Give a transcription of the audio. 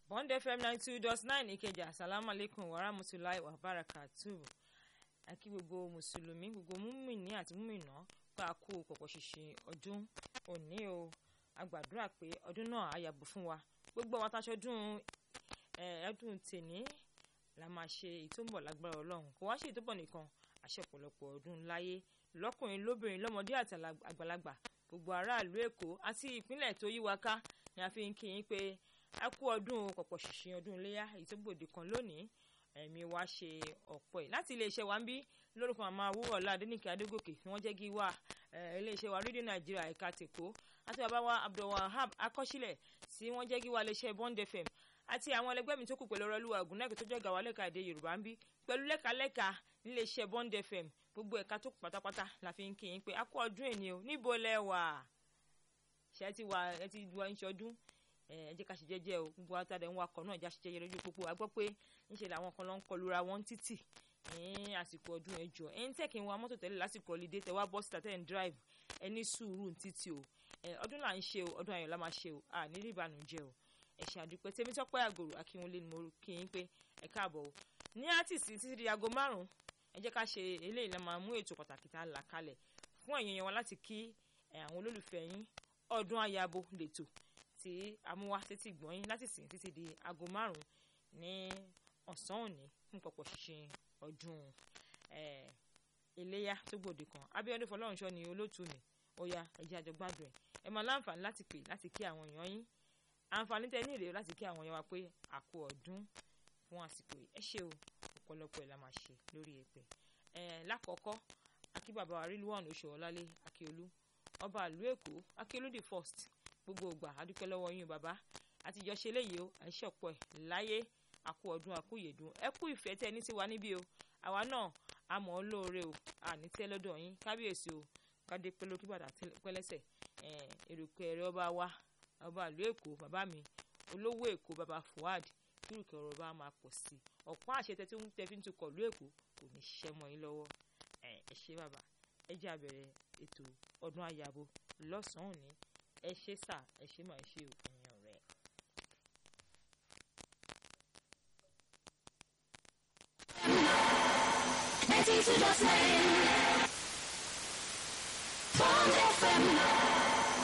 bond fm ninety two dot nine ìkẹjà asalaamu aleykum wa rahmatulahi wa barakatuh akí gbogbo mùsùlùmí gbogbo múmìnì àti múmìnà pé a kú pọ̀pọ̀ ṣìṣìn ọdún òní o a gbàdúrà pé ọdún náà á yàgò fún wa gbogbo àwọn aṣọdún ẹdùn tèní la máa ṣe èyí tó ń bọ̀ lágbára ọlọ́run kò wá ṣe èyí tó bọ̀ nìkan àṣẹ ọ̀pọ̀lọpọ̀ ọdún láyé lọ́kùnrin lóbìnrin lọ́mọdé àti àgbàlagbà gbogbo aráàlú èkó àti ìpínlẹ̀ tó yí wa ká ni a fi ń kí yín pé a kú ọdún pọ̀pọ̀ ṣìṣìn ọdún iléyà èyí tó gbòde kan lónìí ẹ̀mí wa ṣe ọ̀pọ̀ ẹ̀ láti iléeṣẹ́ wa ń bí lórúkọ àmọ́ awúrọ̀lá adẹ́nìkẹ́ adégòkè tí wọ́n jẹ́ kí wá iléeṣẹ́ wa rédíò nàìjíríà ẹ̀ka tèkó àti bàbá wa abdulwahab akọ́sílẹ̀ tí wọ́n jẹ́ kí wá iléeṣẹ́ bond fm àti àwọn ẹlẹgbẹ́ mi tó kù pẹ̀lú ọlọ́lúwa ògùnnẹ́kì tó jẹ́ gàwá lẹ́ka èdè yorùbá ń bí pẹ̀lú lẹ́ka-lẹ́ka níléeṣẹ́ bond fm gbogbo ẹ̀ka tó kù pátápátá la fi ń kí yín pé a kú ọdún èní o níbo lẹ wà ṣe ti wà ẹ ti wà ń ṣọdún ẹ jẹ́ ká ṣe jẹ́jẹ́ o gbogbo àtàdé ń wakọ̀ náà já ṣe jẹ́jẹ́ lójú pópó a gbọ́ pé ńṣe làwọn kan ló ń kọlura wọn títì ní àsìkò ọdún ẹjọ́ ẹ ń tẹ̀kí wa mọ́tò tẹ́lẹ̀ lásìkò ọ̀lídé tẹ wá bọ́ síta tẹ́ ń drive ẹ ní sùúrù títì o ọdún là ń ṣe o ọdún ayọ̀ la máa ṣe o à ní rí ìbànújẹ́ o ẹ ṣe àdúpẹ́ tèmi tọ́pẹ́ àgòrò akínwólé ni mo kí yín pé ẹ káàbọ̀ o ní àtìsí títí di aago márùn-ún ẹ jẹ́ ká ṣe eléyìí la máa mú ètò pàtàkì tá a là kalẹ̀ fún ẹ̀yin yẹn wa láti kí àwọn olólùfẹ́ yín ọdún ayabo lètò tí amúwá títí gbọ́yìn láti sìn títí di aago márùn-ún ní ọ̀sán òní fún pọ̀pọ̀ ṣinṣin ọdún iléyà tó gbòde kan Abíọ́dún Fọlọ́runṣọ́ ni olóòtú mi ó yá ẹ jẹ́ àjọ gbádùn ẹ̀ ẹ máa láǹfààní láti pè láti kí àwọn èèyàn yín àǹfààní tẹ ní ìrè láti kí àwọn èèyàn wa pé àkó ọdún fún àsìkò yìí ẹ ṣe o ọ̀pọ̀lọpọ̀ ẹ̀ la máa ṣe lórí ẹ̀pẹ̀ ẹ̀ lákọ̀ọ́kọ́ akí bàbá wa rí lúwọ̀n oṣù ọ̀lálé akíolú ọba ìlú èkó akíolú the first gbogbo ògbà adúpẹ́ lọ́wọ́ yín bàbá àtijọ́ ṣe léyìí o à ń ṣọ̀pọ̀ ẹ̀ láyé àkú ọdún àkú ìyèdùn ẹ kú ìfẹ́ tẹ ní tiwa níbí o àwa náà a mọ̀ ọ́ lóore o àní tẹ́ lọ́dọ̀ yín kábíyèsí o kádé pẹ́ lókè bàtà pẹ́lẹ́sẹ̀ èròkè ẹ̀rẹ́ ọba wa ọba ìlú èkó bàbá mi olówó èkó bàbá fuad kírùkẹ ọ̀rọ̀ bá máa pọ̀ sí i ọ̀pọ̀ àṣẹ tẹ tí tẹ fi ń tukọ̀ ìlú èkó kò ní ṣiṣẹ́ mọ́ yín lọ́wọ́ ẹ ṣe bàbá ẹ jẹ́ àbẹ̀rẹ̀ ètò ọdún àyàbò lọ́sàn-án òní ẹ ṣe sà ẹ ṣe máa ṣe òfin ọ̀rẹ́. ninety two dot nine. Bond